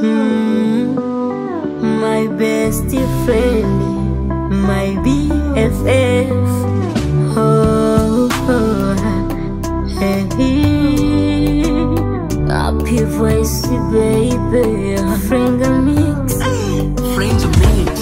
Mm, my best friend, my BFF. Oh, oh, hey, happy voice, baby. Finger mix. Friends of me.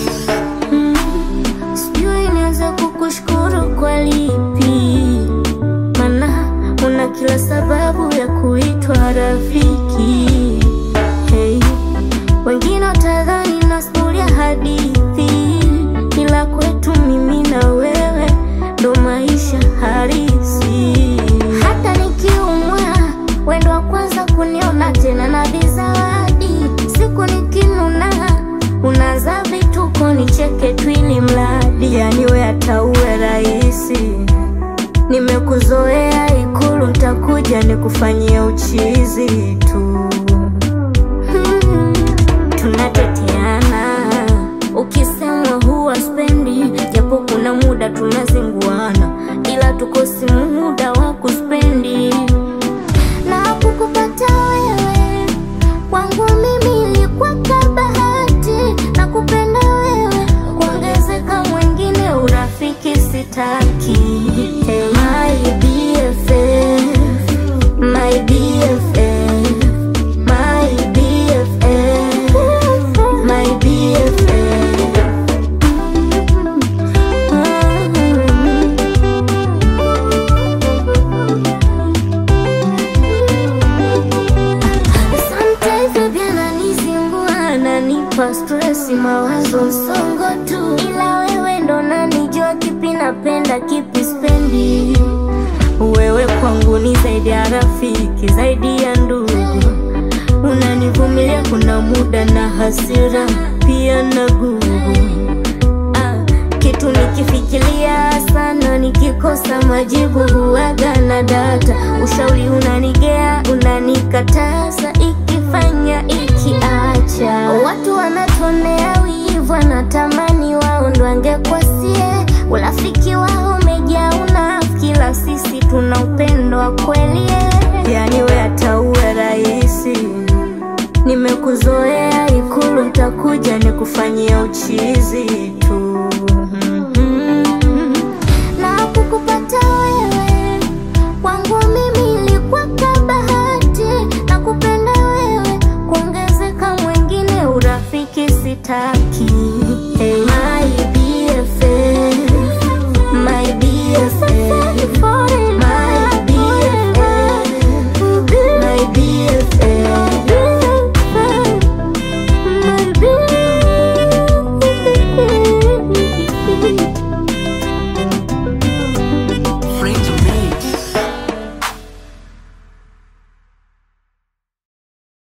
Sijui nianze kukushukuru kwa lipi, mana una kila sababu ya kuitwa rafiki. Hey, wengine watadhani nasimulia hadithi, ila kwetu mimi na wewe ndo maisha halisi. Hata nikiumwa, wendo wa kwanza kuniona tena na bizawadi. Siku nikinuna, unaanza vituko nicheke tu ili mradi, yani we hata uwe rahisi. Nimekuzoea Ikulu, ntakuja nikufanyie uchizi tu. Hmm, tunateteana ukisemwa huwa spendi, japo kuna muda tunazinguana, ila tukosi muda wa kuspendi na kukupata wewe kwangu mimi ilikuwa kabahati na kupenda wewe kuongezeka mwingine urafiki sitaki hey, my BFF, my BFF, my BFF, my BFF. Mm. Sometimes baby ananizingua, ananipa stress, mawazo msongo tu, ila wewe ndo nanijua kipi napenda kipi spendi. Wewe kwangu ni zaidi ya rafiki, zaidi ya ndugu, unanivumilia kuna muda na hasira pia na gugu Ah, kitu nikifikiria sana, nikikosa majibu huwaga na data. Ushauri unanigea, unanikataza, ikifanya ikiacha. Watu wanatonea wivu, wanatamani wao ndo angekwasie. Urafiki wao umejaa unafiki, ila sisi tuna upendo wa kweli. Yani we hata uwe rahisi Nimekuzoea Ikulu, ntakuja nikufanyia uchizi